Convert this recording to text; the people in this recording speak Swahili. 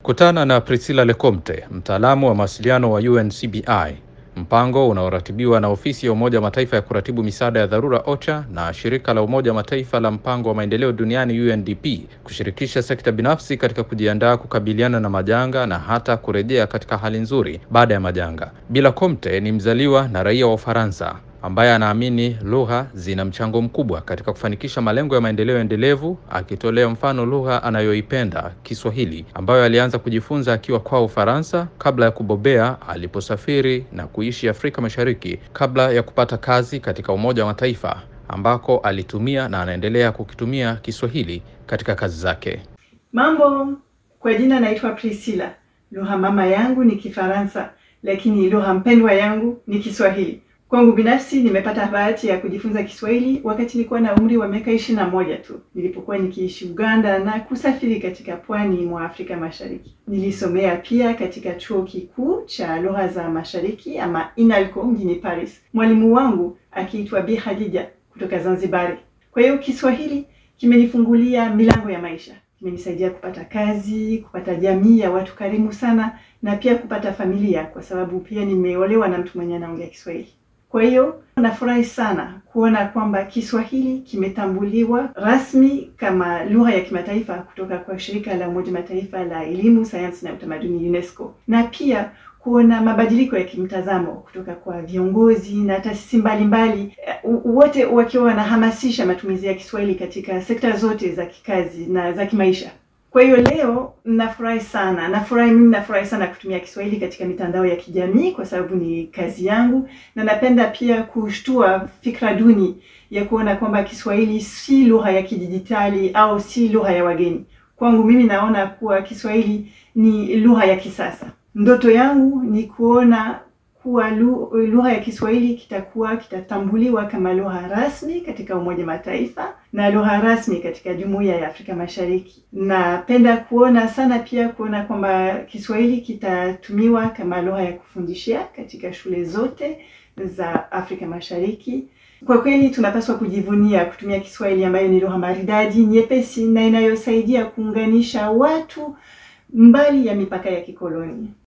Kutana na Priscilla Lecomte, mtaalamu wa mawasiliano wa UNCBI, mpango unaoratibiwa na ofisi ya Umoja wa Mataifa ya kuratibu misaada ya dharura OCHA na shirika la Umoja wa Mataifa la mpango wa maendeleo duniani UNDP, kushirikisha sekta binafsi katika kujiandaa kukabiliana na majanga na hata kurejea katika hali nzuri baada ya majanga. Bila Comte ni mzaliwa na raia wa Ufaransa ambaye anaamini lugha zina mchango mkubwa katika kufanikisha malengo ya maendeleo endelevu, akitolea mfano lugha anayoipenda Kiswahili, ambayo alianza kujifunza akiwa kwao Ufaransa kabla ya kubobea aliposafiri na kuishi Afrika Mashariki kabla ya kupata kazi katika Umoja wa Mataifa ambako alitumia na anaendelea kukitumia Kiswahili katika kazi zake. Mambo, kwa jina naitwa Priscilla. Lugha mama yangu ni Kifaransa, lakini lugha mpendwa yangu ni Kiswahili. Kwangu binafsi nimepata bahati ya kujifunza Kiswahili wakati nilikuwa na umri wa miaka ishirini na moja tu nilipokuwa nikiishi Uganda na kusafiri katika pwani mwa Afrika Mashariki. Nilisomea pia katika chuo kikuu cha lugha za mashariki ama INALCO mjini Paris, mwalimu wangu akiitwa Bi Khadija kutoka Zanzibari. Kwa hiyo Kiswahili kimenifungulia milango ya maisha, kimenisaidia kupata kazi, kupata jamii ya watu karimu sana, na pia kupata familia, kwa sababu pia nimeolewa na mtu mwenye anaongea Kiswahili. Kwa hiyo nafurahi sana kuona kwamba Kiswahili kimetambuliwa rasmi kama lugha ya kimataifa kutoka kwa shirika la Umoja Mataifa la elimu, sayansi na utamaduni UNESCO, na pia kuona mabadiliko ya kimtazamo kutoka kwa viongozi na taasisi mbalimbali, wote wakiwa wanahamasisha matumizi ya Kiswahili katika sekta zote za kikazi na za kimaisha. Kwa hiyo leo nafurahi sana, nafurahi mimi, nafurahi sana kutumia Kiswahili katika mitandao ya kijamii kwa sababu ni kazi yangu, na napenda pia kushtua fikra duni ya kuona kwamba Kiswahili si lugha ya kidijitali au si lugha ya wageni. Kwangu mimi naona kuwa Kiswahili ni lugha ya kisasa. Ndoto yangu ni kuona kuwa lugha ya Kiswahili kitakuwa kitatambuliwa kama lugha rasmi katika Umoja Mataifa na lugha rasmi katika Jumuiya ya Afrika Mashariki. Napenda kuona sana pia kuona kwamba Kiswahili kitatumiwa kama lugha ya kufundishia katika shule zote za Afrika Mashariki. Kwa kweli tunapaswa kujivunia kutumia Kiswahili ambayo ni lugha maridadi, nyepesi na inayosaidia kuunganisha watu mbali ya mipaka ya kikoloni.